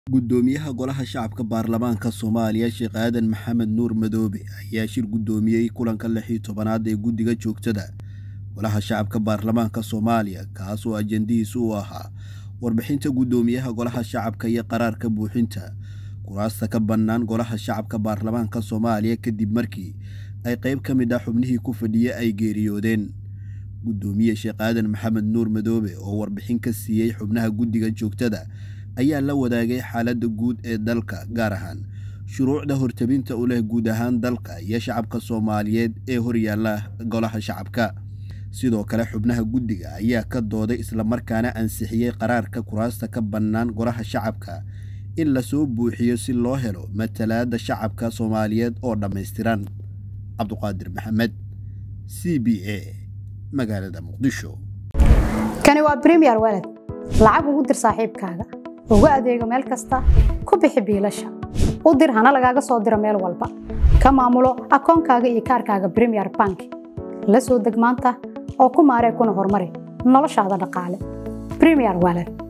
Guddoomiyaha Golaha Shacabka Baarlamaanka Soomaaliya Sheekh Aadan Maxamed Nuur Madoobe ayaa shir gudoomiyey kulanka lix iyo tobanaad ee guddiga joogtada Golaha Shacabka Baarlamaanka Soomaaliya kaas oo ajandihiisu uu ahaa warbixinta guddoomiyaha Golaha Shacabka iyo qaraarka buuxinta kuraasta ka bannaan Golaha Shacabka Baarlamaanka Soomaaliya kadib markii ay qayb ka mid ah xubnihii ku fadhiya ay geeriyoodeen guddoomiye Sheekh Aadan Maxamed Nuur Madoobe oo warbixin ka siiyey xubnaha guddiga joogtada ayaa la wadaagay xaaladda guud ee dalka gaar ahaan shuruucda hortabinta u leh guud ahaan dalka iyo shacabka Soomaaliyeed ee horyaalla Golaha Shacabka sidoo kale xubnaha guddiga ayaa ka dooday islamarkaana ansixiyey qaraarka kuraasta ka bannaan Golaha Shacabka in la soo buuxiyo si loo helo matalaadda shacabka Soomaaliyeed oo dhammaystiran cabduqaadir maxamed c b a magaalada muqdisho kani waa premier walad lacag ugu dir saaxiibkaaga ugu adeego meel kasta ku bixi biilasha u dir hana lagaaga soo diro meel walba ka maamulo akoonkaaga iyo kaarkaaga premier bank la soo deg maanta oo ku maaree kuna horumari noloshaada dhaqaale premier walad